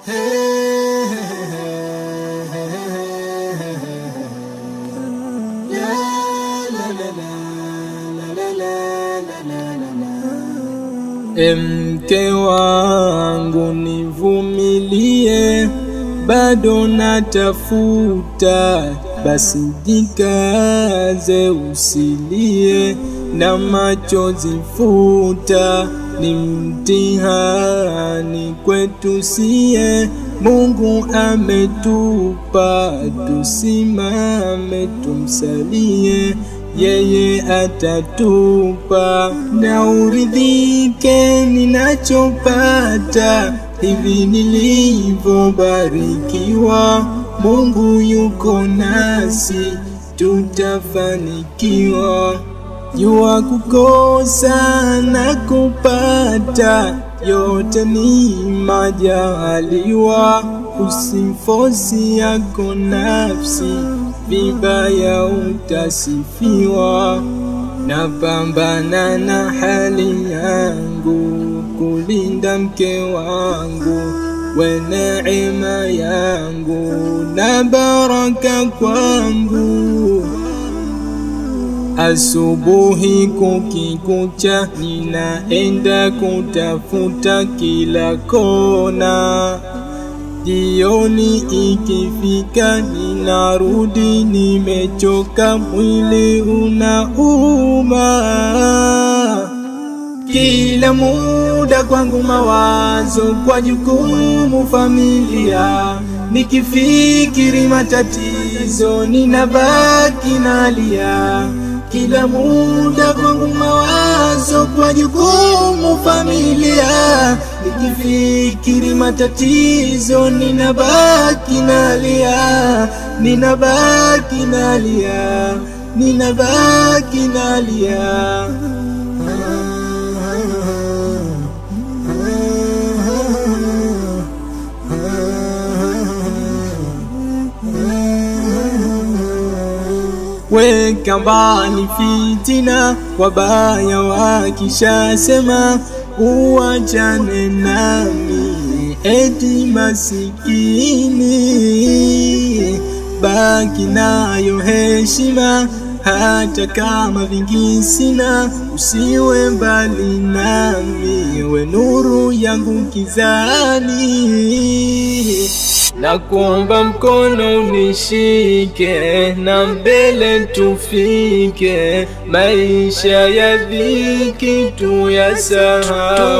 Mke wangu nivumilie, bado natafuta, basi jikaze, usilie na machozi futa, ni mtihani kwetu sie. Mungu ametupa, tusimame tumsalie yeye atatupa na uridhike ninachopata, hivi nilivyobarikiwa. Mungu yuko nasi, tutafanikiwa. Jua kukosa na kupata, yote ni majaliwa. Usifosi yako nafsi vibaya utasifiwa. Napambana na hali yangu kulinda mke wangu, we neema yangu na baraka kwangu. Asubuhi kukikucha, ninaenda kutafuta kila kona Jioni ikifika ninarudi nimechoka, mwili unauma. Kila muda kwangu mawazo kwa jukumu familia, nikifikiri matatizo ninabaki nalia. Kila muda kwangu mawazo kwa jukumu familia, nikifikiri matatizo ninabaki nalia, ninabaki nalia, ninabaki nalia. Weka mbali fitina, wabaya wakishasema uachane nami, eti masikini. Baki nayo heshima, hata kama vingi sina, usiwe mbali nami, we nuru yangu kizani. Nakuomba mkono unishike, na mbele tufike, maisha ya dhiki tuyasahau,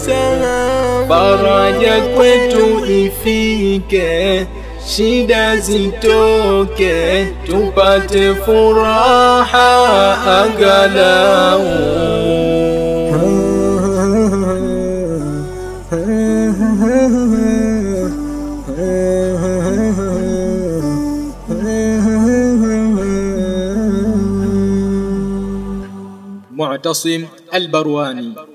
faraja kwetu ifike, shida zitoke, tupate furaha angalau معتصم البرواني